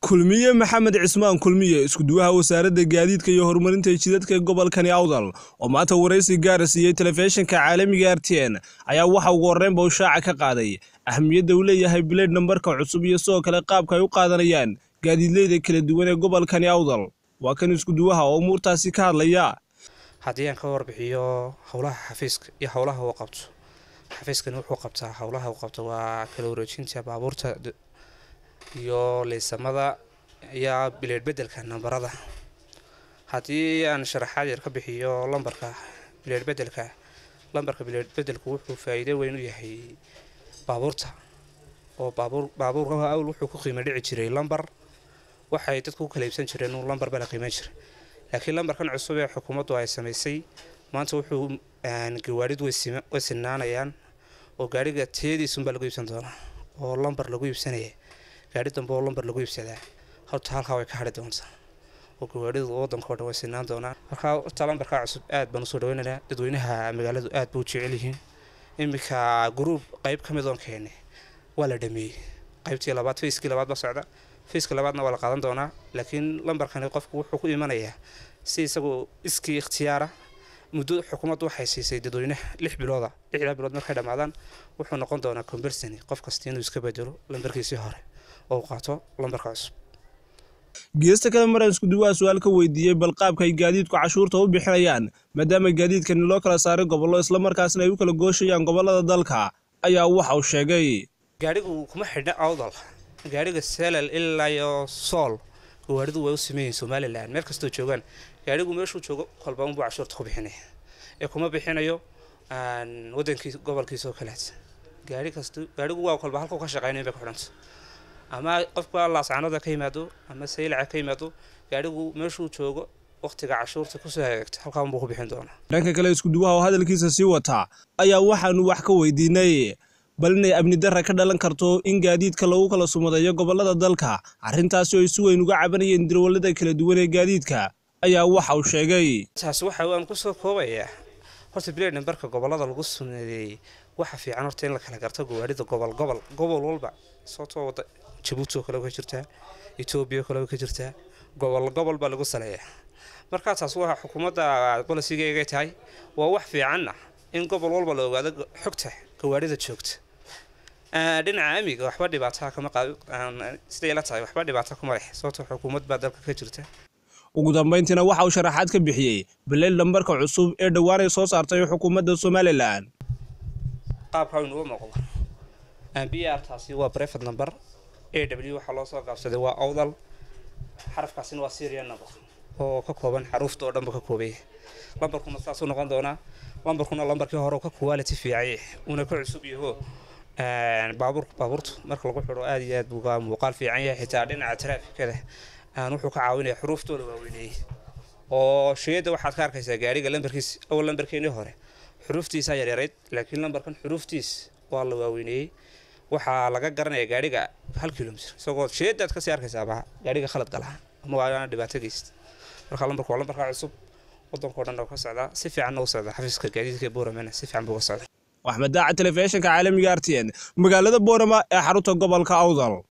kulmiye maxamed cismaan kulmiye iskuduwaha wasaaradda gaadiidka iyo horumarinta jidadka gobolkani awdal oo maanta waraysi gaara siiyey telefishinka caalamiga r t n ayaa waxa ugu horreynba u shaaca ka qaaday ahmiyadda uu leeyahay bileed nambarka cusub iyo sidoo kale qaabka ay u qaadanayaan gaadiidleyda kala duwan ee gobolkani awdal waa kan iskuduwaha oo umuurtaasi ka hadlaya haddii aan ka warbixiyo howlaha xafiiska iyo howlaha uu qabto xafiiskani wuxuu qabtaa howlaha uu qabto waa kala wareejinta baabuurta iyo leysamada iyo bileed bedelka nambarada haddii aan sharaxaad yar ka bixiyo lambarka bileed bedelka lambarka bileed bedelku wuxuu faa-iido weyn u yahay baabuurta oo baabuur baabuurka awl wuxuu ku qiimo dhici jiray lambar waxay dadku ku kala iibsan jireen uu lambar baa la qiiman jiray laakiin lambarkan cusub ee xukuumaddu ay samaysay maanta wuxuu gawaadhidu way sinaanayaan oo gaadhiga tayadiisunbaa lagu iibsan doonaa oo lambar lagu iibsanaya gaadhi dambe oo lambar lagu iibsadaa horta halkaa way ka hadhi doontaa oo gawaadhidu waddankao dhan way sinaan doonaan markaa horta lambarkaa cusub aad baan usoo dhaweynaynaa dadweynaha magaaladu aad ba u jecel yihiin iminka gruub qeyb ka mid oon keenay waa la dhameeyey qaybtii labaad fayskii labaad ba socda fayska labaadna waa la qaadan doonaa laakiin lambarkani qofku wuxuu ku imanayaa si isagoo iskii ikhtiyaara muddo xukuumaddu waxay siisay dadweynaha lix bilooda lixdaa bilood markay dhammaadaan wuxuu noqon doonaa combersony qof kasta inuu iska bedelo lambarkiisii hore oo uu qaato lambarka cusub geesta kale maraan iskuduwaha su-aal ka weydiiyey bal qaabka ay gaadiidku cashuurta u bixinayaan maadaama gaadiidkani loo kala saaray gobollo islamarkaasna ay u kala gooshayaan gobollada dalka ayaa waxa uu sheegay gaadhigu kuma xidhna awdal gaadhiga selal ilaa iyo sool gawaadhidu way u sameeyihin somalilan meel kastoo joogaan gaadhigu meeshuu joogo kolba unbuu cashuurta ku bixinaya ee kuma bixinayo wadankiis gobolkiisa oo kaleet gaari kast gaadhigu waa kolba halkuu ka shaqeynayn bay ku xidhanta ama qofka laascanada ka yimaado ama saylaca ka yimaado gaadhigu meeshuu joogo waqtiga cashuurta kusoo hagaagta halkaa unbuu ku bixin doonaa dhanka kale iskuduwaha oo hadalkiisa sii wataa ayaa waxaanu wax ka weydiinay bal inay amni darra ka dhalan karto in gaadiidka lagu kala sumadeeyo gobollada dalka arrintaasi oo ay si weyn uga cabanayeen dirwallada kala duwan ee gaadiidka ayaa waxa uu sheegay taas waxa aan kusoo koobayaa horta bileed nambarka gobollada lagu sumeeyey waxa fiican horta in la kala garto gawaadhida gobol gobol gobol walba sababtoo wada jabuuti oo kale ka jirtaa etoobiya oo kale ka jirtaa gobol gobol baa lagu saleeyaa markaa taas waa xukuumadda bolisigeegay tahay waa wax fiicanna in gobol walba la ogaado xogta gawaadhida joogta dhinaca amiga waxba dhibaataa kama siday la tahay waxba dhibaata kuma leh sababtoo xukuumad baa dalka ka jirta ugu dambayntiina waxa uu sharaxaad ka bixiyey bileed lambarka cusub ee dhowaanay soo saartay xukuumadda somalilan qaabka inuga muuqdo b r taasi waa brefed number a w waxaa loo soo gaabsaday waa awdal xarafkaasina waa syrian number oo ka kooban xaruufta oo dhanba ka koobaya lambarkuna saasuu noqon doonaa lambarkuna lambarkii hore ka quality fiicay uuna ka cusub yaho baabuur baabuurtu marka lagu xidho aad iyo aad buu muuqaal fiican yahay xitaa dhinaca taraafikada wuxuu ka caawinaya xuruuftooda waaweynayey oo sheyada waxaad ka arkaysaa gaariga lambarkiis awal lambarkeenii hore xuruuftiisaa yaryarayd laakiin lambarkan xuruuftiis waa la waaweynayey waxaa laga garanaya gaariga hal kilomitr isagoo sheyadaad kasii arkaysaaba gaariga khalad galaha ama waa dhibaato geysta marka lambarku waa lambarka cusub wadankao dhan oo ka socdaa si fiicanna u socda xafiiska gaadiidka booramana si fiican buu ka socda axmed daaca telefishinka caalamiga r t n magaalada boorama ee xarunta gobolka awdal